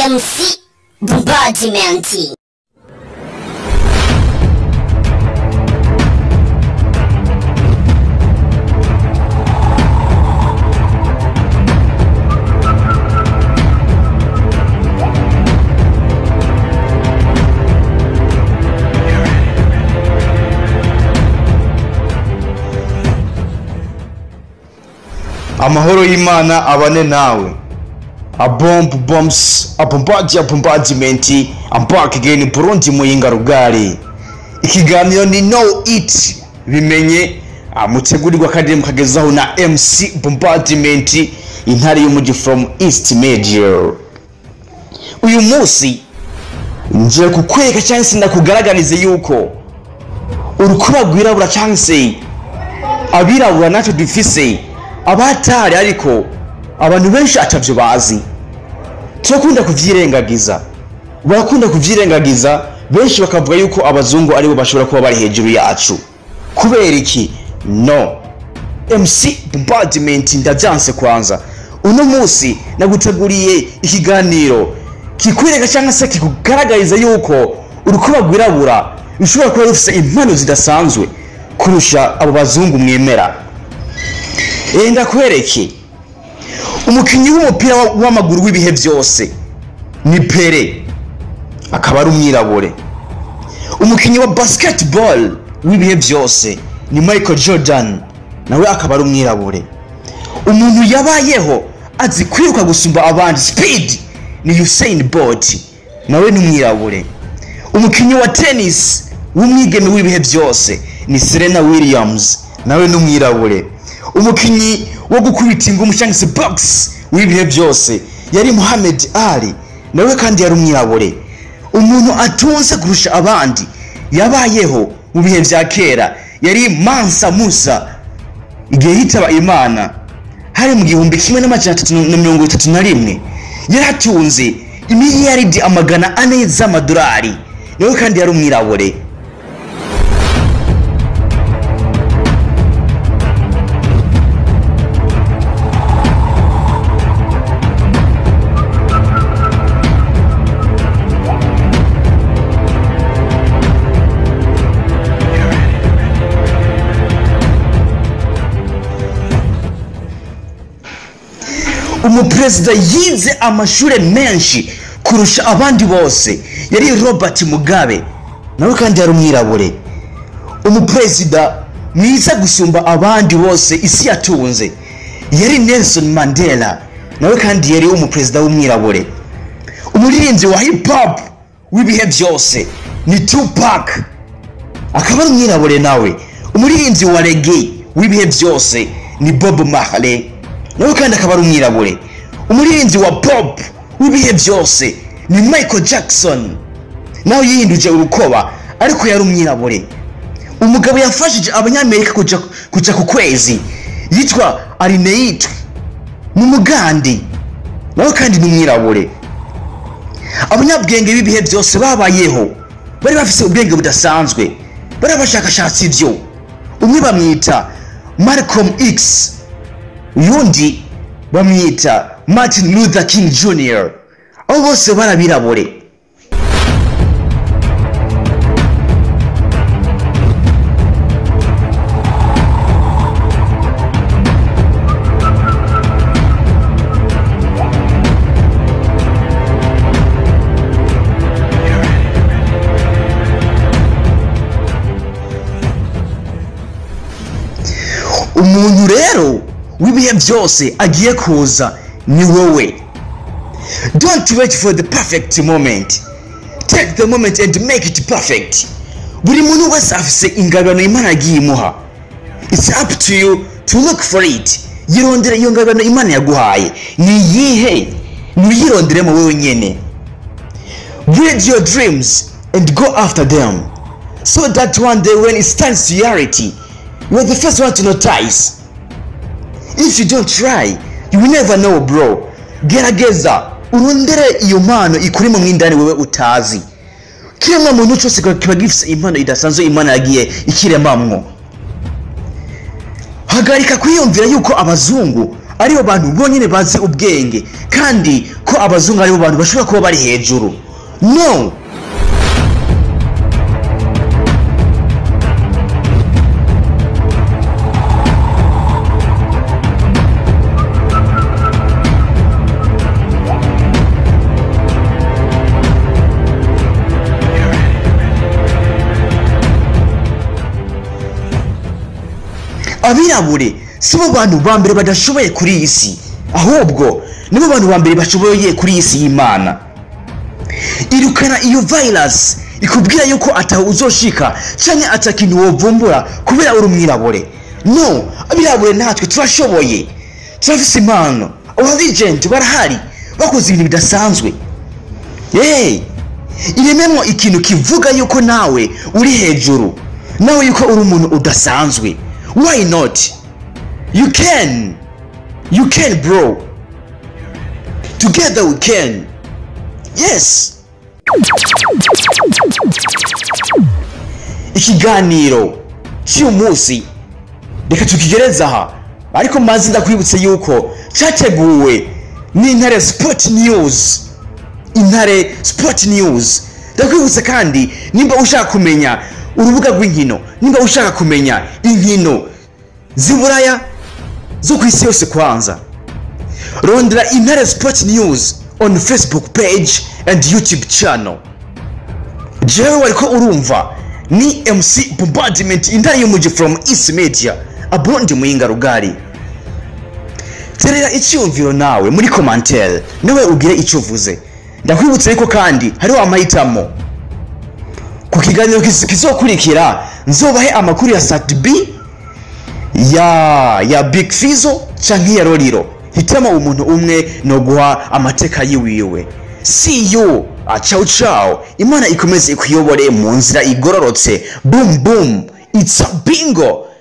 MC Bombardment. amahoro y'imana abane nawe a bomb bombs a bombardie a bombardment I'm back again Burundi muyinga rugari ikiganiro ni no it bimenye ah, mutegurirwa kandi mukagezaho na MC bombardment intare y'umugi from East Major uyu munsi ngiye kukwereka cyangwa se ndakugaragarize yuko urukuba rwirabura cyangwa se abirabura natwe dufise abatari ariko abantu benshi atavyo bazi turakunda kuvyirengagiza barakunda kuvyirengagiza benshi bakavuga yuko abazungu aribo bashobora kuba bari hejuru yacu kubera iki no mc bombardment ndavyanse kwanza uno munsi naguteguriye ikiganiro kikwereka cyangwa se kikugaragariza yuko urukuba rwirabura rushobora kuba rufise impano zidasanzwe kurusha abo bazungu mwemera Eh, ndakwereke umukinnyi w'umupira wa- w'amaguru w'ibihe byose ni pere akaba ari umwirabure umukinnyi wa basketball w'ibihe byose ni michael jordan nawe akaba ari umwirabure umuntu yabayeho azi kwiruka gusumba abandi speed ni usain bolt nawe ni umwirabure umukinnyi wa tennis w'umwigeme w'ibihe byose ni serena williams nawe ni umwirabure umukinnyi wo gukubita ingumu cyangwa se box w'ibihe byose yari muhamed ali nawe kandi yari umwirabure umuntu atunze kurusha abandi yabayeho mu bihe bya kera yari mansa musa igihe yitaba imana hari mu gihumbi kimwe n'amajana atatu na mirongo itatu na rimwe yari atunze imiliyaridi amagana ane z'amadolari nawe kandi yari umwirabure umuperezida yize amashuri menshi kurusha abandi bose yari robert mugabe nawe kandi yari umwirabure umuperezida mwiza gusumba abandi bose isi yatunze yari nelson mandela nawe kandi yari umuperezida w'umwirabure umuririmbyi wa hip hop w'ibihe byose ni tupac akaba ari umwirabure nawe umuririmbyi wa rege w'ibihe byose ni bob marley nawe kandi akaba ari umwirabure umuririmbyi wa pop w'ibihe byose ni michael jackson nawe yihinduje urukoba ariko yari umwirabure umugabo yafashije abanyamerika kuja, kuja ku kwezi yitwa arineit ni umugandi nawe kandi ni umwirabure abanyabwenge b'ibihe byose babayeho bari bafise ubwenge budasanzwe bari abashakashatsi byo umwe bamwita malcolm x uyundi bamwita martin luther king jr abo bose barabirabure umuntu rero w'ibihe byose agiye kuza ni wowe don't wait for the perfect moment take the moment and make it perfect buri muntu wese afise ingabano imana yagiye imuha it's up to you to look for it yirondere iyo ngabano imana yaguhaye ni iyihe niyironderemo wowe nyene build your dreams and go after them so that one day when it stands to reality you are the first one to notice if you don't try you will never know bro gerageza urondere iyo mpano ikurimo mo indani wewe utazi kiremwa muntu cyose kiba gifite impano idasanzwe imana yagiye ikiremamwo hagarika kwiyumvira yuko abazungu aribo bantu bonyine bazi ubwenge kandi ko abazungu aribo bantu bashobora kuba bari hejuru no abirabure si bo bantu ba mbere badashoboye kuri iyi si ahubwo nibo bantu ba mbere bashoboye kuri iyi si y'imana irukana iyo virus ikubwira yuko ataho uzoshika cyangwa atakintu wovumbura kubera uri umwirabure no abirabure natwe turashoboye turafise impano aba legend barahari bakoze ibintu bidasanzwe hey, irememwo ikintu kivuga yuko nawe uri hejuru nawe yuko uri umuntu udasanzwe why not you can you can bro together we can yes ikiganiro cy'uyu munsi reka tukigereza aha ariko maze ndakwibutse yuko cyateguwe n'intare sport news intare sport news ndakwibutse kandi nimba ushaka kumenya urubuga rw'inkino nimba ushaka kumenya inkino z'iburaya zo ku isi yose kwanza rondera intare sport news on facebook page and youtube channel jewe wariko urumva ni mc bombardment intare y'umuji from east media abundi muyinga rugari terera icyumviro nawe muri commentaire nawe ugire icyo uvuze ndakwibutsa yuko kandi hariho amahitamo ku kiganiro kiz- kizokurikira nzobahe amakuru ya sat b ya ya big fizo canke ya roriro hitamo umuntu umwe no guha amateka yiwiwe see you Ah, ciao ciao imana ikomeze ikuyobore mu nzira igororotse boom boom it's a bingo